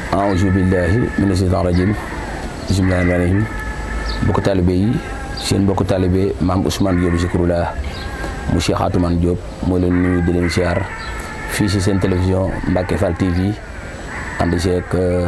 aouzu billahi mina shaytaan rajim bismillahi rahmaani rahim mbokk taalibe yi seen mbokk taalibe maam Ousmane Diop Zikrullah mu Cheikh Atoumane Diop moo leen nuyu di leen siyaar fii si seen télévision Mbacke Fall TV ànd seeg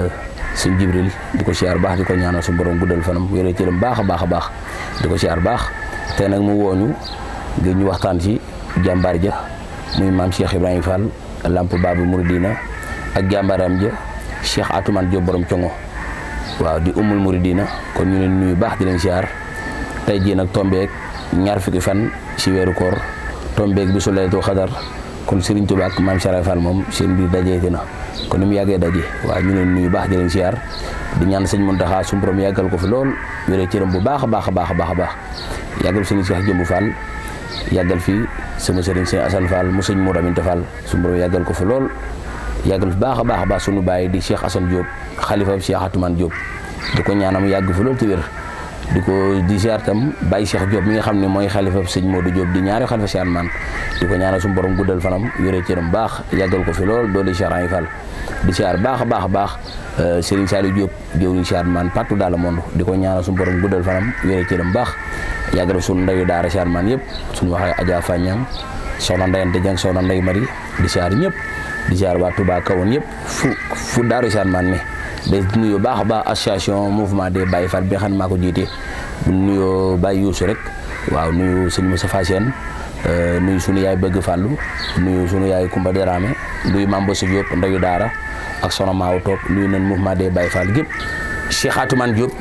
sëñ Jibril di ko siyaar baax di ko ñaanal su borom guddal fanam wéree cëram baax a baax a baax di ko siyaar baax te nag mu wooñu ngir ñu waxtaan ci jàmbaar ja muy maam Cheikh Ibrahima Fall lamp Babu Mouridina ak jàmbaaram ja Cheikh Atoumane Diop borom congo waaw di umul Mouridina kon ñu leen nuyu baax di leen siyaar tey jii nag tombeek ñaar fukki fan ci weeru koor tombeek bi su laylatul xadar kon Serigne Touba ak maam Cheikh Fall moom seen biir dajeete na kon ni mu yàggee daje waaw ñu leen nuyu baax di leen siyaar di ñaan sëñ Mountakha suñu borom yàggal ko fi lool wéree cëram bu baax a baax a baax a baax a baax yàggal sëñ Cheikh Jëmbu Fall yàggal fii sama sëriñ sëñ Assane Fall mu sëñ Mour Aminta Fall suñu borom yàggal ko fi lool yàggal fi baax a baax a baax suñu bàyyi di Cheikh Assane Diop xalifa Cheikh Atoumane Diop di ko ñaanam yàgg fi lool te wér di ko di ziar tam Baye Cheikh Diop mi nga xam ne mooy xalifa sëñ Modou Diop di ñaari xalifa Cheikh man di ko ñaanal suñu borom guddal fanam wéree cëram baax yàggal ko fi lool doole Cheikh Ray Fall di ziar baax a baax a baax Serigne Saliou Diop jëwriñ Cheikh man partout dans le monde di ko ñaanal suñu borom guddal fanam wéree cëram baax yàggal suñu ndeyu daara Cheikh man yëpp suñu waxee Adja Fagnam soxna Ndeyante Dieng soxna Ndey Mari di ziar ñëpp di ziar waa Touba kawoon yëpp fu fu daaru Cheikh man ne day nuyoo baax a baax association mouvement des Baye Fall bi nga xam ne maa ko jiite bu nuyoo Baye Youssou rek waaw nuyu sëñ Moustapha Sène nuyu sunu yaay bëgg fàllu nuyu sunu yaay Kumba Dramé nuyu Mame Bossa Diop ndeyu daara ak sono maaw toog nuyu nañ mouvement des Baye Fall gépp Cheikh Atoumane Diop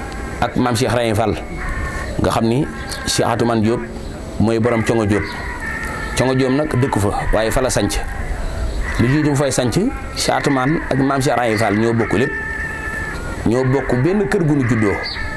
ak maam Cheikh Rahim Fall nga xam ni Cheikh Atoumane Diop mooy borom Congo Diop Congo Diop nag dëkku fa waaye fa la sanc lu jiitu mu fay sanc Cheikh Atoumane ak maam Cheikh Rahim Fall ñoo bokk lépp ñoo bokk benn kër gu nu juddoo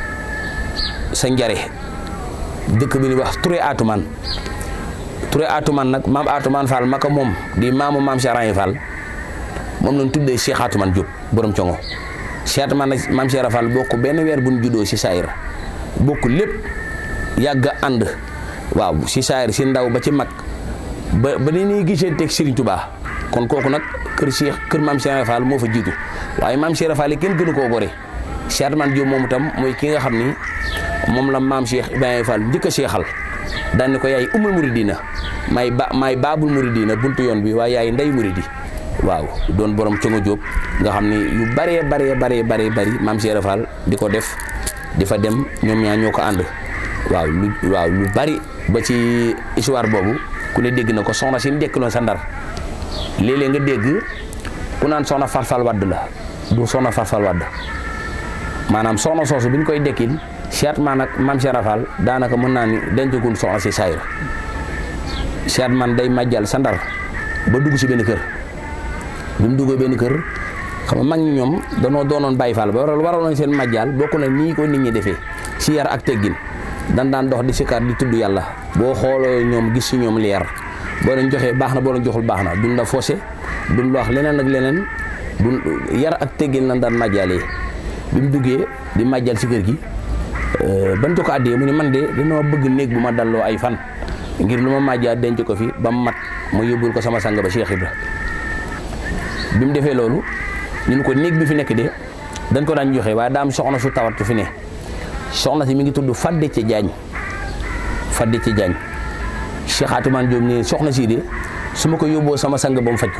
sa njare dëkk bi ni wax Touré Atoumane Touré Atoumane nag maam Atoumane Fall maka moom di maamu maam Cheikh Rahim Fall moom lañ tuddee Cheikh Atoumane Diop borom congo Cheikh Atoumane nag maam Cheikh Fall bokk benn weer bu nu juddoo si saayir bokk lépp yàgg ànd waaw si saayir si ndaw ba ci mag ba ba ni ñuy gisee teg Serigne Touba kon kooku nag kër Cheikh kër maam Cheikh Fall moo fa jiitu waaye maam Cheikh Fall yi kenn gënu koo gore Cheikh Atoumane Diop moom itam mooy ki nga xam ni moom la maam Cheikh Ibrahima Fall njëkk a seexal daan ni ko yaay umul muridina may ba may baabul muridina buntu yoon bi waaye yaay ndey muridi waaw doon borom congo Diop nga xam ni yu baree baree baree baree bari maam Cheikh Fall di ko def di fa dem ñoom ñaa ñoo ko ànd waaw lu waaw lu bari ba ci histoire boobu ku ne dégg na ko soxna si dekkiloon sa ndar léeg-léeg nga dégg ku naan soxna farfal wadd la du soxna farfal wadd maanaam soxna soosu bi ñu koy dekkil Cheikh man ak maam Cheikh Rafal daanaka mën naa ni dencagul soxna si saayir Cheikh man day màjjal sa ndar ba dugg si benn kër bi mu duggee benn kër xam nga mag ñi ñoom danoo doonoon Baye Fall ba waral waraloon seen màjjal bokk na nii ko nit ñi defee si yar ak teggin dan daan dox di sikar di tudd yàlla boo xooloo ñoom gis si ñoom leer boo leen joxee baax na boo leen joxul baax na duñ la faussé duñ la wax leneen ak leneen duñ yar ak teggin lan daan màjjalee bi mu duggee di màjjal si kër gi ban joko àddee mu ne man de dañoo bëgg néeg bu ma dalloo ay fan ngir lu ma màjjaa denc ko fi ba mu mat ma yóbbul ko sama sang ba Cheikh Ibra bi mu defee loolu ñun ko néeg bi fi nekk de dañ ko daan joxe waaye daam soxna su tawat fi ne soxna si mi ngi tudd Fadde ci Jaañ Fadde ci Jaañ Cheikh Atoumane Diop ne soxna si de su ma ko yóbboo sama sang ba mu faj ko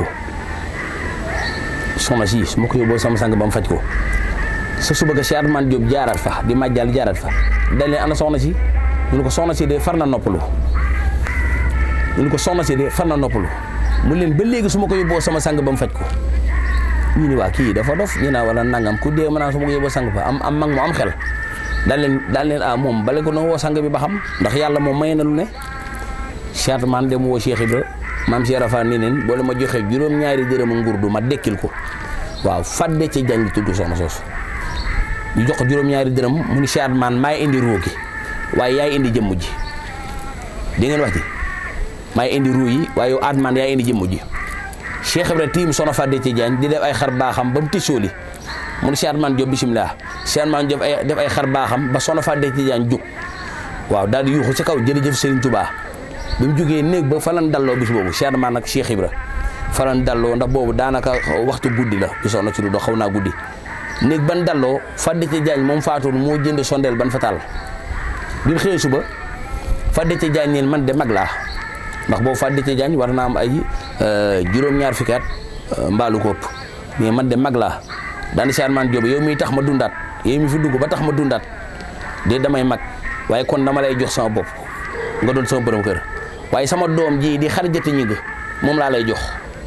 soxna si su ma ko yóbboo sama sang ba mu faj ko sa suba ga Cheikh Atoumane Diop jaarat fa di màjjal jaarat fa dañ leen ana soxna si ñu ne ko soxna si de far na noppalu ñu ne ko soxna si de far na noppalu mu leen ba léegi su ma ko yóbboo sama sang ba mu faj ko ñu ni waa kii dafa dof ñu naa wala nangam ku dee ma naan su ma ko yóbboo sang ba am am mag mu am xel daal leen daal leen ah moom bale ko na woo sang bi ba xam ndax yàlla moom may na lu ne Cheikh Atoumane dem woo Cheikh Ibra maam Cheikh Rafa ni leen boole ma joxee juróom-ñaari dërëm ngurdu ma dekkil ko waaw fadde ci jàng tudd soxna soosu ñu jox ko juróom-ñaari dërëm mu ni Cheikh Atoumane maay indi ruu gi waaye yaay indi jëmm ji di ngeen wax ji maay indi ruu yi waaye yow Atoumane yaay indi jëmm ji Cheikh Ibra tiim soxna fadde ci jàng di def ay xar baaxam ba mu tisóoli mu ni Cheikh Atoumane Diop bisimilah Cheikh Atoumane Diop ay def ay xar baaxam ba soxna fadde ci jàng jug waaw daal di yuuxu ci kaw jërëjëf Serigne Touba bi mu jógee néeg ba fa lan dalloo bis boobu Cheikh Atoumane ak Cheikh Ibra falan dalloo ndax boobu daanaka waxtu guddi la bi soxna ci du do xaw naa guddi néeg ban dalloo fadde ci jaañ moom faatoon moo jënd sondeel ban fa taal bi mu xëyee suba fadde ci jaañ neen man de mag laa ndax boobu fadde ci jaañ war naa am ay juróom-ñaar fukki at mbaalu ko ëpp mais man de mag laa daani saan man jóobe yow miy tax ma dundaat yow mi fi dugg ba tax ma dundaat de damay mag waaye kon dama lay jox sama bopp nga doon sama borom kër waaye sama doom ji di xarjati ñi nga moom laa lay jox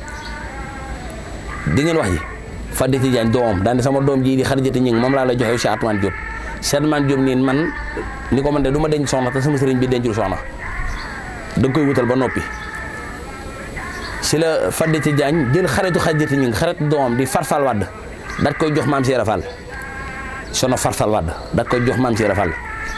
di ngeen wax ji Fadde Tidiane doomam daane sama doom ji di xarjati ñi moom laa lay jox yow Cheikh Atoumane Diop Cheikh Atoumane Diop nii man ni ko man de du ma denc soxna te sama sëriñ bi dencul soxna da nga koy wutal ba noppi si la Fadde Tidiane jël xaritu xarjati ñi xaritu doomam di farfal wadd dat koy jox maam Cheikh Fall sono farfal wadd dat koy jox maam Cheikh Fall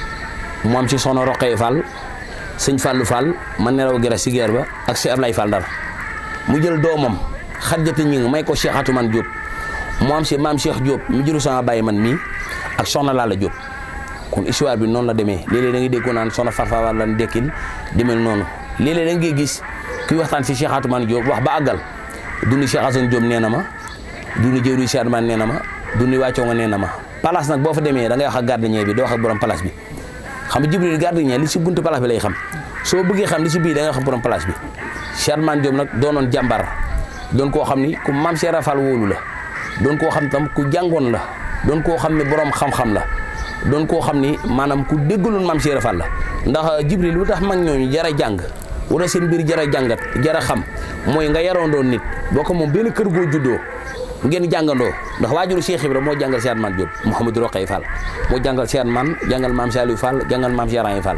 mu am ci sono Roqee Fall sëñ Fallou Fall man nelaw gira si geer ba ak si Ablaye Fall Ndar mu jël doomam xarjati ñi may ko Cheikh Atoumane Diop mu am si maam Cheikh Diop mu jëlu sama bàyyi man mii ak soxna Lalla Diop kon histoire bi noonu la demee léeg-léeg da ngay dégg ko naan soxna Farfa Fall lan dekkil demel noonu léeg-léeg da ngay gis kuy waxtaan si Cheikh Atoumane Diop wax ba àggal duni Cheikh Assane Diop nee na ma duni jëwri Cheikh Atoumane nee na ma duni wàccoo nga nee na ma place nag boo fa demee da ngay wax ak gardien bi doo wax ak borom place bi xam nga Jibril gardien li si buntu place bi lay xam soo bëggee xam li si biir da ngay wax ak borom place bi Cheikh Atoumane Diop nag doonoon jàmbar doon koo xam ni ku maam Cheikh Rafal wóolu la doon koo xam tam ku jàngoon la doon koo xam ne borom xam-xam la doon koo xam ni maanaam ku déggaloon maam Cheikh Rafal la ndax Jibril lu tax mag ñooñu jara jàng wala seen biir jara jàngat jara xam mooy nga yaroon doon nit boo ko moom benn kër goo juddoo ngeen jàngandoo ndax waajuru Cheikh Ibra moo jàngal Cheikh Atoumane Diop Mouhamadou Roqay Fall moo jàngal Cheikh Atoumane jàngal maam Saliou Fall jàngal maam Cheikh Rahim Fall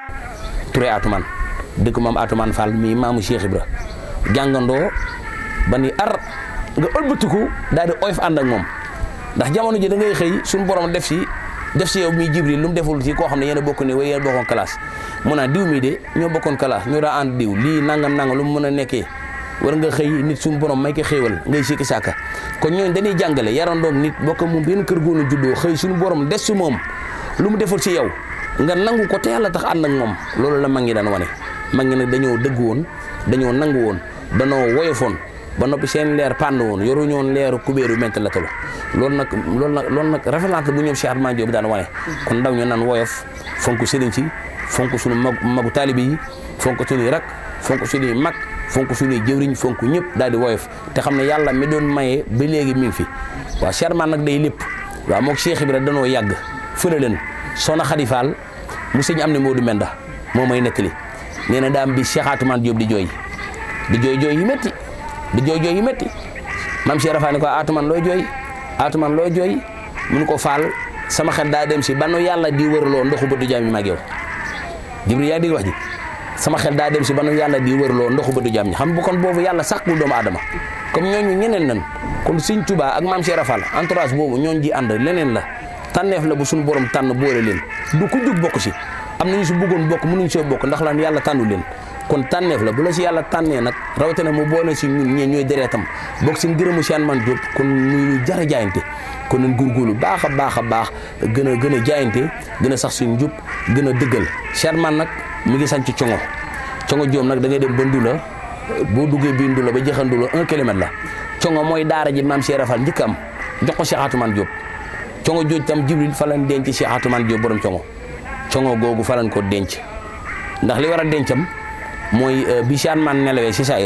Touré Atoumane dëkk maam Atoumane Fall mii maamu Cheikh Ibra jàngandoo ba ni ar nga ëlbatiku daal di oyof ànd ak moom ndax jamono ji da ngay xëy suñu borom def si def si yow mii Jibril lu mu deful ci koo xam ne yéen a bokk ne way yéen a bokkoon classe mu naan diw mii de ñoo bokkoon classe ñoo daa ànd diw lii nangam nangam lu mu mën a nekkee war nga xëy nit suñu borom may ko xéewal ngay sikki sàkka kon ñooñu dañuy jàngale yarandoom nit bokk moom benn kër goonu juddoo xëy suñu borom des si moom lu mu deful si yow nga nangu ko te yàlla tax ànd ak moom loolu la mag ñi daan wane mag ñi nag dañoo dëgg woon dañoo nangu woon danoo woyofoon ba noppi seen leer pànd woon yoru ñoon leeru kubéeru ment la tolo loolu nag loolu nag loolu nag référence bu ñoom Cheikh Atoumane Diop daan wane kon ndaw ñu naan woyof fonk sëriñ si fonk suñu mag magu taalibe yi fonk suñuy rak fonk suñuy mag fonk suñuy jëwriñ fonk ñëpp daal di woyof te xam ne yàlla mi doon maye ba léegi mi ngi fi waaw Cheikh Atoumane nag day lépp waaw moog Cheikh Ibra danoo yàgg fële leen soxna Xadi Fall mu sëñ am ne Modou Menda moo may nettali nee na daam bi Cheikh Atoumane Diop di jooy di jooy jooy yi métti di jooy jooy yi métti maam Cheikh Rafa ne ko Atoumane looy jooy Atoumane looy jooy mun ko faal sama xel daa dem si banu yàlla di wërloo ndoxu bëtu jaam yi mag yow Jibril yaa dégg wax ji sama xel daa dem si banu yàlla di wërloo ndoxu bëtu jaam ñi xam bu kon boobu yàlla sàkkul doomu aadama comme ñooñu ñeneen nan kon Sëñ Tuubaa ak maam Cheikh Rafa entourage boobu ñooñ ji ànd leneen la tànneef la bu suñu borom tànn boole leen du ku jug bokk si am nañu si bëggoon bokk mënuñ soo bokk ndax lan yàlla tànnu leen kon tànneef la bu la si yàlla tànnee nag rawatina mu boole si ñun ñee ñooy dereetam bokk si ngërëmu Cheikh Atoumane Diop kon muy lu jar a jaayante kon nañ góorgóorlu baax a baax a baax gën a gën a jaayante gën a sax suñu njub gën a dëggal Cheikh Atoumane nag mi ngi sanc congo congo joom nag da ngay dem ba Ndula boo duggee bii Ndula ba jeexal Ndula un kilomètre la congo mooy daara ji maam Cheikh Rafal njëkk am jox ko Cheikh Atoumane Diop congo jooj tam Jibril fa lañ denc Cheikh Atoumane Diop borom congo congo googu fa lañ ko denc ndax li war a dencam mooy bi Cheikh Atoumane nelawee si saayir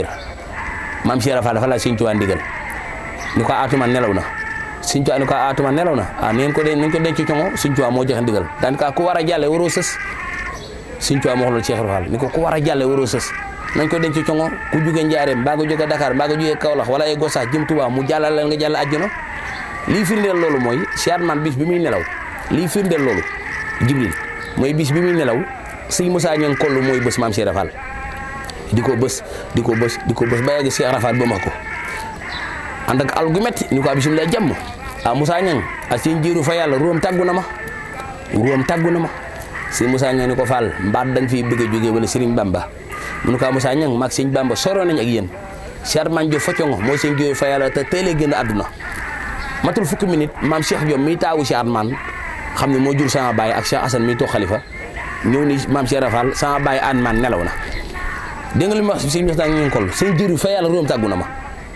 maam Cheikh Rafal dafa la Sëñ Tuubaa ndigal ni ko Atoumane nelaw na Sëñ Tuubaa ni ko Atoumane nelaw na ah neen ko nañ ko denc congo Sëñ Tuubaa moo joxe ndigal daanaka ku war a jàlle waroo sës Sëñ Tuubaa moo wax loolu Cheikh Rafal ni ko ku war a jàlle waroo sës nañ ko denc congo ku jóge Njaareem mbaa nga jóge Dakar mbaa nga jóge Kaolack wala ay Gosaas jëm Tuubaa mu jàllale nga jàll àjjana lii firndeel loolu mooy Cheikh Atoumane bis bi muy nelaw lii firndeel loolu Jibril mooy bis bi muy nelaw sëñ Moussa Niang kollu mooy bés maam Cheikh Rafal di ko bës di ko bës di ko bës ba yegg Cheikh Rafal ba ma ko ànd ak al gu metti ni ko bisimilah jàmm ah Moussa Niang ak seen jiiru fa yàlla ruwam tàggu na ma ruwam tàggu na ma sëñ Moussa Niang ni ko Fall mbaat da nga fiy bëgg a jógee wala Serigne Bamba mu ne ko Moussa Niang maag sëñ Bamba soroo nañ ak yéen Cheikh Atoumane Diop Focongo mooy seen jiiru fa yàlla te teelee génn àdduna matul fukki minute maam Cheikh Diop miy taawu Cheikh Atoumane xam ne moo jur sama baay ak Cheikh Assane miy toog xalifa ñëw ni maam Cheikh Rafal sama baay Atoumane nelaw na dégg nga li ma wax sëñ Moussa Niang kol sëñ jiiru fa yàlla ruwam tàggu na ma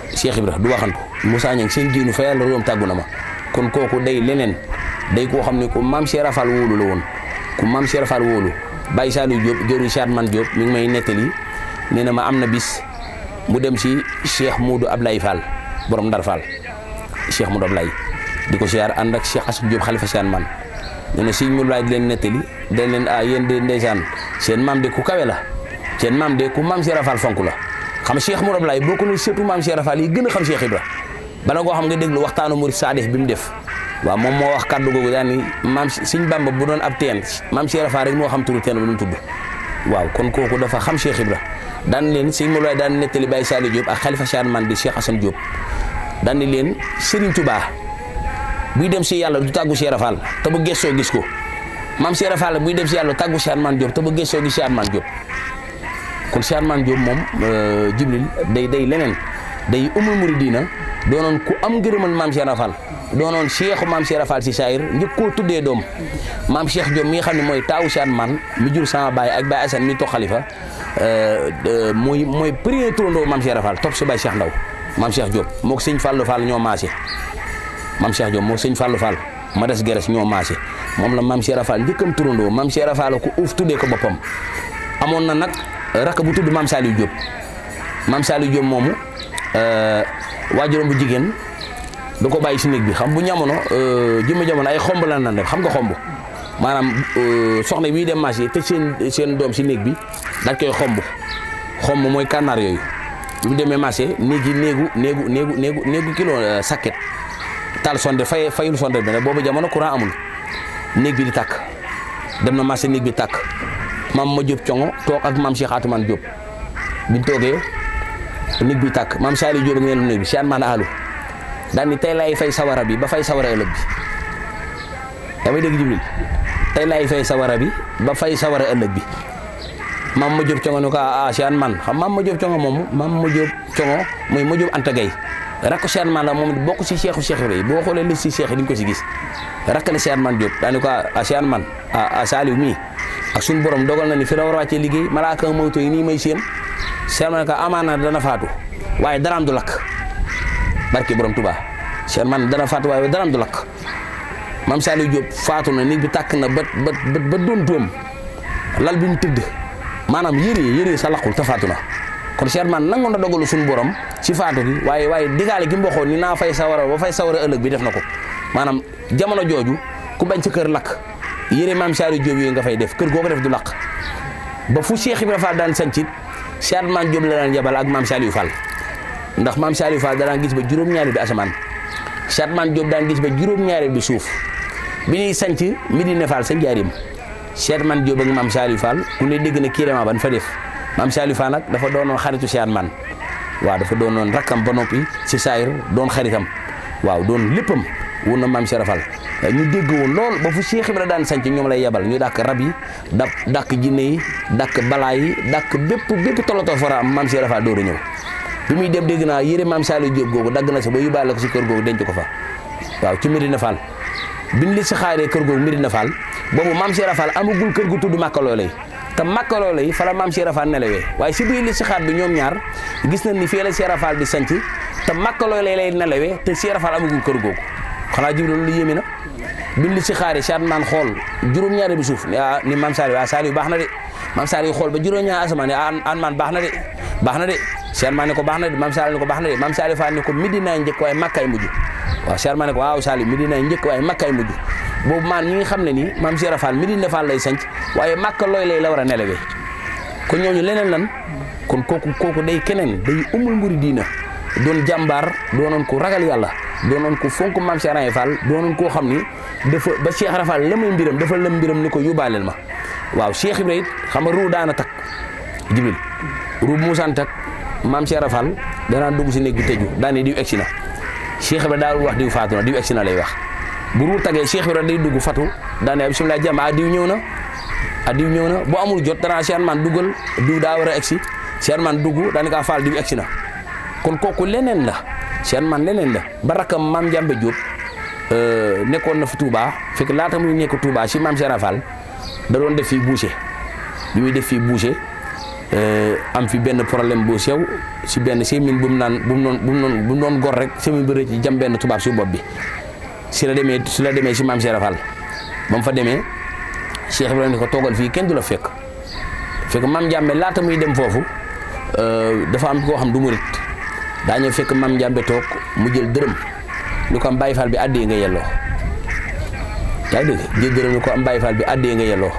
Cheikh Ibra du waxantu Moussa Niang seen jiinu fa yàlla room tàggu na ma kon kooku day leneen day koo xam ne ku maam Cheikh Rafal wóolu la woon ku maam Cheikh Rafal wóolu Baye Saliou Diop jëru Cheikh Man Diop mi ngi may nettali nee na ma am na bis mu dem si Cheikh Moudou Ablaye Fall borom Ndar Fall Cheikh Moudou Ablaye di ko siyaar ànd ak Cheikh Assou Diop xalifa Cheikh Man nee na sëñ Moudou Ablaye di leen nettali dañ leen ah yéen de ndeysaan seen maam de ku kawe la seen maam de ku maam Cheikh Rafal fonk la xam Cheikh Moudou Ablaye boo ko ne surtout maam Cheikh Rafal yi gën a xam Cheikh Ibra bala koo xam nga déglu waxtaanu Murid Saadix bi mu def waaw moom moo wax kàddu googu daan ni maam Sëñ Bamba bu doon ab teen maam Cheikh Rafal rek moo xam turu teen bu doon tudd waaw kon kooku dafa xam Cheikh Ibra daan leen sëñ Moulay daan nettali Baye Saliou Diop ak Khalifa Cheikh Man di Cheikh Assane Diop daan ni leen Serigne Touba buy dem si yàlla du tàggu Cheikh Rafal te bu gëstoo gis ko maam Cheikh Rafal buy dem si yàlla tàggu Cheikh Man Diop te bu gëstoo gis Cheikh Man Diop kon Cheikh Man Diop moom Jibril day day leneen day umul muridina doonoon ku am ngërëmal maam Cheikh Rafal doonoon cheikhu maam Cheikh Rafal si saayir njëkk koo tuddee doom maam Cheikh Diop mi nga xam ne mooy taawu Cheikh Man mi jur sama baay ak Baye Assane mi toog xalifa mooy mooy premier turandoo maam Cheikh Rafal topp si Baye Cheikh Ndaw maam Cheikh Diop moo ko sëñ Fallou Fall ñoo maase maam Cheikh Diop moo sëñ Fallou Fall ma des geres ñoo maase moom la maam Cheikh Rafal njëkkam turandoo maam Cheikh Rafal ko uuf tuddee ko boppam amoon na nag rakk bu tudd maam Saliou Diop maam Saliou Diop moomu waajuram bu jigéen da ko bàyyi si néeg bi xam bu ñamono jëmma jamono ay xomb la nan def xam nga xomb maanaam soxna bii dem marché te seen seen doom si néeg bi dañ koy xomb xomb mooy kànnaar yooyu bi mu demee marché néeg yi néegu néegu néegu néegu néegu kilo sakket taal sonde fay fayul sonde bi ne boobu jamono courant amul néeg bi di tàkk dem na marché néeg bi tàkk maam ma Diop congo toog ak maam Cheikh Atoumane Diop biñ toogee néeg bi tàkk maam Saliou Diop ak ngeen néeg bi si an maan alu daal ni tey laay fay sawara bi ba fay sawara ëllëg bi yaa may dégg Jibril tey laay fay sawara bi ba fay sawara ëllëg bi maam ma Diop congo ne ko ah si an man xam maam ma Diop congo moomu maam ma Diop congo mooy ma Diop Anta Gueye rakk si an man la moom bokk si cheikhu cheikh yi boo xoolee li si cheikh yi di nga ko si gis rakk la si an man Diop daal ni ko ah si an man ah Saliou mii ak suñu borom dogal na ni fi la war a wàccee liggéey malaaka mawto yi nii may seen seen man ka amaana dana faatu waaye daraam du lakk barki borom Touba seen man dana faatu waaye daraam du lakk maam Saliou Diop faatu na nit bi tàkk na ba ba ba doon doom lal bi mu tëdd maanaam yëre yëre sa laqul te faatu na kon seen man nangoon na dogalu suñu borom ci faatu gi waaye waaye digaale gi mu waxoon ni naa fay sawara ba fay sawara ëllëg bi def na ko maanaam jamono jooju ku bañ sa kër lakk yére maam Saliou Diop yooyu nga fay def kër goo ko def du lakk ba fu Cheikh Ibrahima Fall daan sancit Cheikh Man Diop la daan yabal ak maam Saliou Fall ndax maam Saliou Fall daan gis ba juróom-ñaari bi asamaan Cheikh Man Diop daan gis ba juróom-ñaari bi suuf bi ñuy sanc Medina Fall sa njaarim Cheikh Man Diop ak maam Saliou Fall ku ne dégg na kiirema ban fa def maam Saliou Fall nag dafa doonoon xaritu Cheikh Man waaw dafa doonoon rakkam ba noppi si saayir doon xaritam waaw doon léppam wun na maam Cheikh Fall ñu dégg woon lool ba fu Cheikh Ibra daan sanc ñoom lay yebal ñu dàkk rab yi da dàkk jinne yi dàkk balaa yi dàkk bépp bépp tolotoo fara am maam Cheikh Fall door a ñëw bi muy dem dégg naa yére maam Saliou Diop googu dagg na sa ba yóbbaale ko si kër googu denc ko fa waaw ci Medina Fall biñ li si xaaree kër googu Medina Fall boobu maam Cheikh Fall amagul kër gu tudd Makka Loolay te Makka Loolay fa la maam Cheikh Fall nelawee waaye si biir li si xaar bi ñoom ñaar gis nañ ni fii la Cheikh Fall di sanc te Makka Loolay lay nelawee te Cheikh Fall amagul kër googu xanaa Jibril lu yéeme na biñ li si xaaree Cheikh man xool juróom-ñaari bi suuf ni maam Saliou ah Saliou baax na de maam Saliou xool ba juróom-ñaari asamaan ne an man baax na de baax na de Cheikh man ne ko baax na de maam Saliou ne ko baax na de maam Saliou Fall ne ko Medina njëkk waaye Makkaay mujj waaw Cheikh man ne ko waaw Saliou Medina njëkk waaye Makkaay mujj boobu maan ñi nga xam ne nii maam Cheikh Fall Medina Fall lay sanc waaye Makka looy lay la war a nelawee kon ñooñu leneen lan kon kooku kooku day keneen day umul mburi diina doon jàmbaar doonoon ko ragal yàlla doonoon ko fonk maam Cheikh Ibra Fall doonoon koo xam ni dafa ba Cheikh Ibra Fall la muy mbiram dafa lëm mbiram ni ko yóbbaaleel ma waaw Cheikh Ibra it xam nga ruu daana takk jibril ruu bu musaan takk maam Cheikh Ibra Fall danaa dugg si néeg bi tëju daan ne diw egsi na Cheikh Ibra daal wax diw faatu na diw egsi na lay wax bu ruu tagee Cheikh Ibra day dugg fatu daan ne bisimilah jàmm ah diw ñëw na ah diw ñëw na bu amul jot danaa Cheikh man duggal diw daa war a egsi Cheikh man dugg daani kaa faal diw egsi na kon kooku leneen la Cheikh man leneen la ba rakkam maam Jambe Diop nekkoon na fi Touba fekk laata muy nekk Touba si maam Cheikh Ibra Fall da doon def fii boucher bi muy def fii boucher am fi benn problème bu sew si benn semin bu mu naan bu mu doon bu mu doon bu mu doon gor rek semin bi rëcc jam benn tubaab si bopp bi si la demee si la demee si maam Cheikh Fall ba mu fa demee Cheikh Ibrahima ni ko toogal fii kenn du la fekk fekk maam Njàmbe laata muy dem foofu dafa am koo xam du murit daa ñëw fekk maam Njàmbe toog mu jël dërëm ni ko am Baye Fall bi àddee nga yelloo yaa ngi dégg jël dërëm ni ko am Baye Fall bi àddee nga yelloo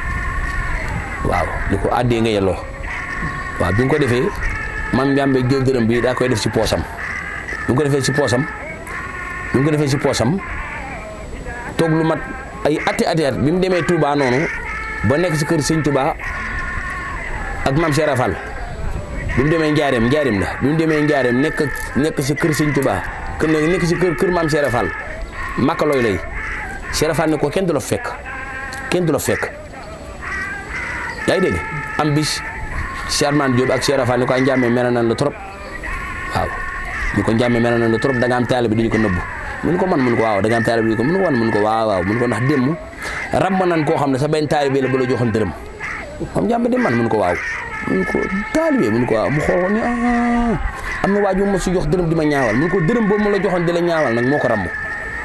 waaw ni ko àddee nga yelloo waaw bi nga ko defee maam Njàmbe jël dërëm bi daa koy def si poosam bi nga ko defee si poosam bi nga ko defee si poosam toog lu mat ay ati ati at bi mu demee Touba noonu ba nekk si kër sëñ Touba ak maam Cheikh Fall bi mu demee Njaareem Njaareem la bi mu demee Njaareem nekk nekk si kër sëñ Touba kër nekk si kër kër maam Cheikh Fall makka looy lay Cheikh Fall ne ko kenn du la fekk kenn du la fekk yaa ngi dégg am bis Cheikh Man Diop ak Cheikh Fall ni ko ay njàmmee mel nan la trop waaw ñu ko njàmmee mel nan la trop da nga am taalibe dañu ko nëbbu mun ko man mun ko waaw da nga am taalibe dañu ko mun ko wan mun ko waaw waaw mun ko ndax démb ram nan koo xam ne sa benn taalibe la ba la joxoon dërëm moom njàmbe dem man mun ko waaw mun ko taalibe mun ko waaw mu xool ko ni ah am na waaju ma si jox dërëm di ma ñaawal mun ko dërëm boobu ma la joxoon di la ñaawal nag moo ko ramm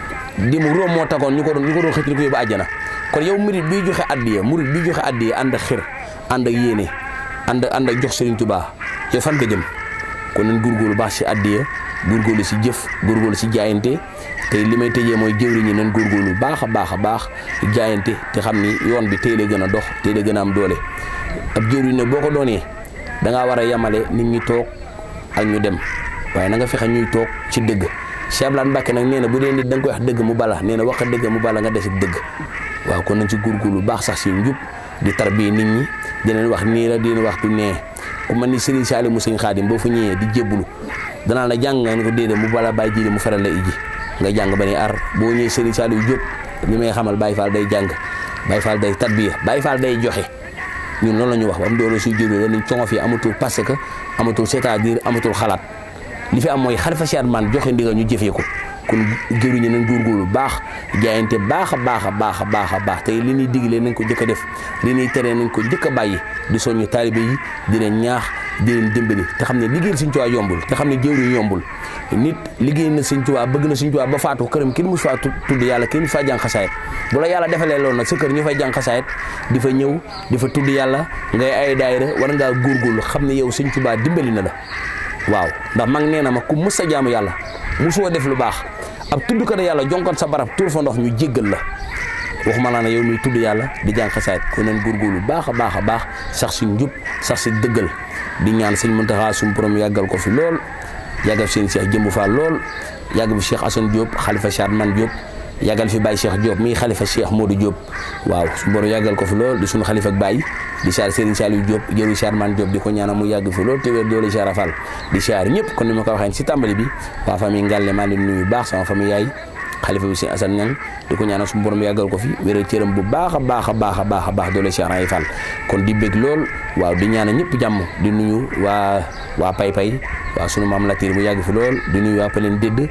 di mu róom moo tagoon ñu ko doon ñu ko doon xëcc di ko yóbbu àjjana kon yow murid bii joxe addiya murid bii joxe addiya ànd ak xir ànd ak yéene ànd ànd ak jox Serigne Touba yow fan nga jëm kon nañ góorgóorlu baax si addiya góorgóorlu si jëf góorgóorlu si jaayante te li may tëjee mooy jëwriñ ñi nañ góorgóorlu baax a baax a baax jaayante te xam ni yoon bi tey la gën a dox tey la gën a am doole ab jëwriñ nag boo ko doonee da ngaa war a yemale nit ñi toog ak ñu dem waaye na nga fexe ñuy toog ci dëgg Cheikh Abdoulaye Mbacke nag nee na bu dee nit da nga koy wax dëgg mu bala nee na wax dëgg mu bala nga des ak dëgg waaw kon nañ ci góorgóorlu baax sax si njub di tarbiye nit ñi di leen wax nii la di leen wax du nee ku mel ni Serigne Saliou mu sëñ Xaadim boo fa ñëwee di jébbulu danaa la jàng nga ne ko déedéet mu bala bàyyi jiili mu faral la iji nga jàng ba ne ar boo ñëwee Serigne Saliou Diop li may xamal Baye Fall day jàng Baye Fall day tarbiya Baye Fall day joxe ñun loolu la ñu wax ba mu doon suy jëriñ dañuy coŋo fi amatul parce que amatul c'est-à-dire amatul xalaat li fi am mooy xalifa Cheikh man joxe ndigal ñu jëfee ko kon jëriñu nañ góorgóorlu baax jaayante baax a baax a baax a baax a baax tey li ñuy digle nañ ko jëkk a def li ñuy tere nañ ko jëkk a bàyyi di soññu taalibe yi di leen ñaax di leen dimbali te xam ne liggéeyal Sëñ Tuubaa yombul te xam ne jëwriñ yombul nit liggéey na Sëñ Tuubaa bëgg na Sëñ Tuubaa ba faatu këram kenn mus faa tudd yàlla kenn mus faa jàng xasaayit bu la yàlla defalee loolu nag sa kër ñu fay jàng xasaayit di fa ñëw di fa tudd yàlla ngay ay daayira war ngaa góorgóorlu xam ne yow Sëñ Tuubaa dimbali na la waaw ndax mag nee na ma ku mus sa jaamu yàlla musoo def lu baax ab tudd ko ne yàlla jonkoon sa barab tuur fa ndox ñu jéggal la waxuma laa ne yow muy tudd yàlla di jàng xasaayit kon nañ góorgóorlu baax a baax a baax sax si njub sax si dëggal di ñaan sëñ Muntaxa suñu borom yàggal ko fi lool yàggal fi seen Cheikh Jëmbu Fall lool yàggal fi Cheikh Assane Diop xalifa Cheikh Man Diop yàggal fi Baye Cheikh Diop mii xalifa Cheikh Modou Diop waaw suñu borom yàggal ko fi lool di suñu xalifa ak Baye di siyaar Serigne Saliou Diop jëru Cheikh Man Diop di ko ñaanal mu yàgg fi lool te wér doole Cheikh Rafal di siyaar ñëpp kon ni ma ko waxee si tàmbali bi waa famille Ngalle maa leen nuyu baax sama famille yaay xalifa bi si Assane Niang di ko ñaanal suñu borom yàggal ko fi wéral cëram bu baax a baax a baax a baax a baax doole Cheikh Ray Fall kon di bég lool waaw di ñaanal ñëpp jàmm di nuyu waa waa pay pay waaw sunu maam Latir mu yàgg fi lool di nuyu waa Paleen Dédd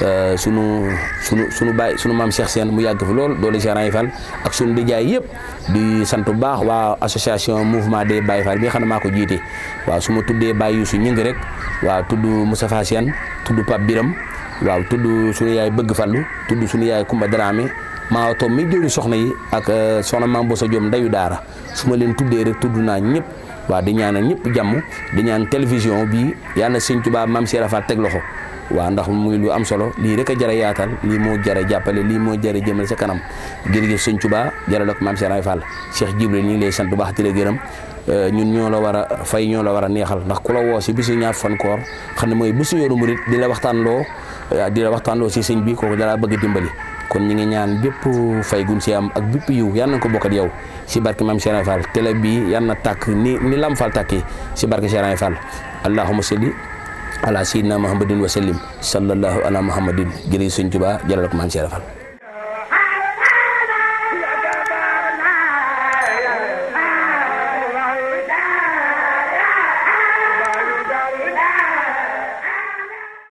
sunu sunu sunu baay sunu maam Cheikh Sène mu yàgg fi lool doole Cheikh Ray Fall ak sunu dijaay yëpp di sant bu baax waa association mouvement des Baye Fall bi nga xam ne maa ko jiite waaw su ma tuddee Baye Youssou ñëng rek waaw tudd Moustapha Sène tudd Pape Biram waaw tudd sunu yaay bëgg fallu tudd sunu yaay Kumba Dramé maa toog mi jëri soxna yi ak soxna maam Bosa Diom ndayu daara su ma leen tuddee rek tudd naa ñëpp waaw di ñaanal ñëpp jàmm di ñaan télévision bi yàlla Sëñ Tuubaa maam Cheikh Rafal teg loxo waaw ndax muy lu am solo lii rek a jara yaatal lii moo jara jàppale lii moo jara jëmale sa kanam jërëjëf Sëñ Tuubaa jarale ko maam Cheikh Rafal Cheikh Jibril ñu ngi lay sant bu baax di la gërëm ñun ñoo la war a fay ñoo la war a neexal ndax ku la woo si bisu ñaar fan koor xam ne mooy bisu yoonu murit di la waxtaan loo di la waxtaan loo si sëñ bi kooku dalaa bëgg dimbali kon ñi ngi ñaan bépp fay gun si am ak bépp yiw yal na ko bokkat yow si barke maam Cheikh Fall télé bi yal na tàkk ni ni lam fal tàkkee si barke Cheikh Fall allahumma salli ala sayyidina muhammadin wa sallim sallallahu ala muhammadin jërëjëf sëñ Tuubaa jëlal ko maam Cheikh Fall